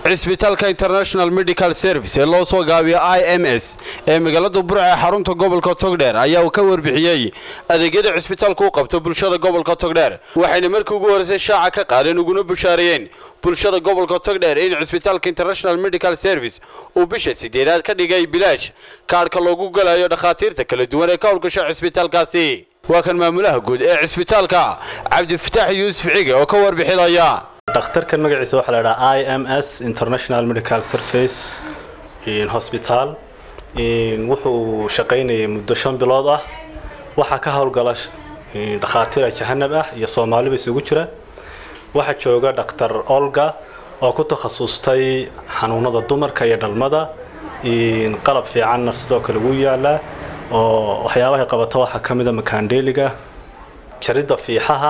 cisbitaalka international medical service ee loo soo gaabiyo i m s ee magaalada burca ee xarunta gobolka togdheer ayaa uu ka warbixiyey adeegyada cisbitaalku u qabto bulshada gobolka togdheer waxayna markii ugu horreysay shaaca ka qaadeen uguna bushaariyeen bulshada gobolka togdheer in cisbitaalka international medical service uu bisha sideedaad ka dhigay bilaash kaadhka loogu galayo dhakhaatiirta kala duwan ee ka howlgasha cisbitaalkaasi waa kan maamulaha guud ee cisbitaalka cabdifataax yuusuf cige oo ka warbixinaya dhakhtarkan magaciisa waxaa la dhahaa i m s international medical service hosbitaal wuxuu shaqaynayay muddo shan bilood ah waxaa ka howlgala dhakhaatiira jahanab ah iyo soomaaliba isugu jira waxaa jooga dhakhtar olga oo ku takhasustay xanuunada dumarka iyo dhalmada qalab fiicanna sidoo kale wuu yaalaa oo waxyaabahay qabato waxaa ka mida makaandheeliga jaridda fiixaha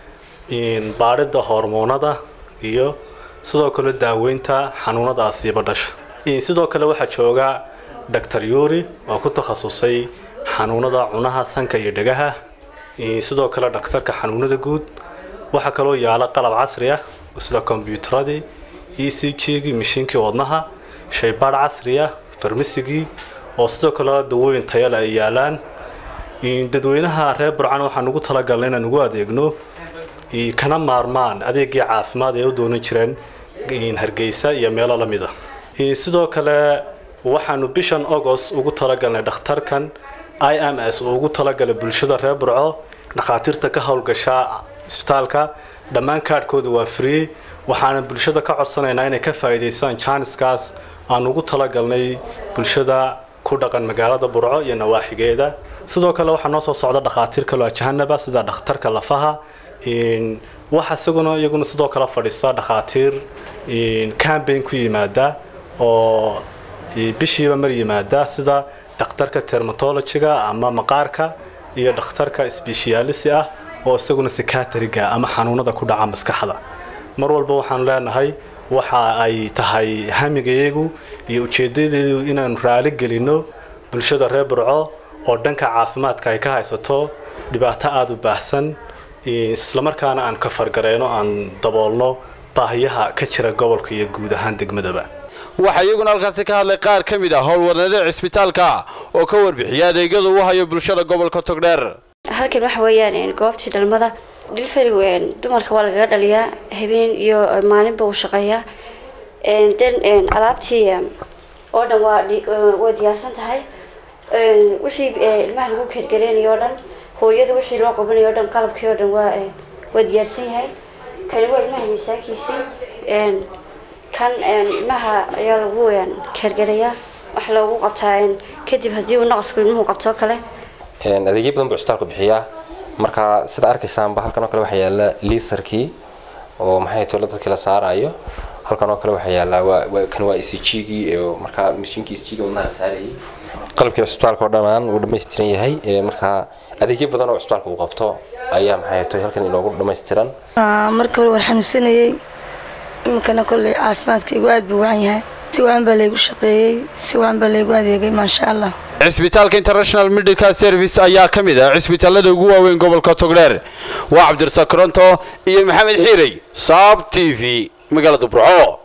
baadhidda hormoonada iyo sidoo kale daaweynta xanuunadaasiiba dhasha sidoo kale waxaa jooga doctor yuri oo ku takhasusay xanuunada cunaha sanka iyo dhegaha sidoo kale dhakhtarka xanuunada guud waxaa kaloo yaala qalab casri ah sida kombyuutaradii e c g-gii mashiinkii wadnaha shaybaadh casri ah farmasigii oo sidoo kale dawooyin tayale ay yaalaan dadweynaha reer burcan waxaan ugu talagalnay inaan ugu adeegno kana maarmaan adeegii caafimaad ay u doonan jireen hargeysa iyo meelo la mid a sidoo kale waxaanu bishan agost ugu talagalnay dhakhtarkan i m s oo ugu talagalay bulshada reer burco dhakhaatiirta ka howlgasha isbitaalka dhammaan kaadhkooda waa free waxaana bulshada ka codsanaynaa inay ka faa'iidaystaan janiskaas aan ugu talagalnay bulshada ku dhaqan magaalada burco iyo nawaaxigeeda sidoo kale waxaa noo soo socda dhakhaatiir kaloo ajahanaba sida dhakhtarka lafaha waxa isaguna iyaguna sidoo kale fadhiista dhakhaatiir cambaign ku yimaada oo bishiiba mar yimaada sida dhakhtarka termatologiga ama maqaarka iyo dhakhtarka sbeshiyaalisi ah oo isaguna sikatriga ama xanuunada ku dhaca maskaxda mar walba waxaanu leenahay waxa ay tahay hamigayagu iyo ujeedadeedu inaanu raali gelino bulshada reer burco oo dhanka caafimaadka ay ka haysato dhibaato aada u baahsan islamarkaana aan ka fargareyno aan daboolno baahiyaha ka jira gobolka iyo guud ahaan degmadaba waxaa iyaguna halkaasi ka hadlay qaar ka mid ah howlwadnada cisbitaalka oo ka warbixiya adeegyada uu hayo bulshada gobolka togdheer halkan waxa weeyaan goobtii dhalmada delivery dumarka waa lagaga dhaliyaa habeen iyo maalinba uu shaqeeyaa den alaabtii oo dhan waa way diyaarsan tahay wixii ilmaha lagu keergareynayo o dhan hooyada wixii loo qabanayo o dhan qalabkii oo dhan waa waa diyaarsan yahay kani waa ilmaha miisaakiisii kan ilmaha ayaa lagu keergarayaa wax loogu qabtaa kadib haddii uu naqasku ilmuhu qabtoo kale adeegyo badan buu cisbitaalku bixiyaa marka sida arkaysaanba halkan oo kale waxaa yaala liisarkii oo maxay tolo dadkii la saarayo halkan oo kale waxaa yaallaa kan waa e c g-gii markaa mashiinkii e c g wadnaha saarayay qalabkii cisbitaalka oo dhammaan wuu dhammaystiran yahay markaa adeegyo badan oo cisbitaalka uu qabto ayaa maxay tahay halkan inoogu dhammaystiran marka hore waan xanuunsanayey iminkana kolley caafimaadkaygu aad buu wacan yahay si wacan baa laygu shaqeeyey si wacan baa laygu adeegay maasha allah cisbitaalka international medical service ayaa ka mid ah cisbitaalada ugu waaweyn gobolka togdheer waa cabdirasaaq koronto iyo maxamed xiirey saab t v magaalada burco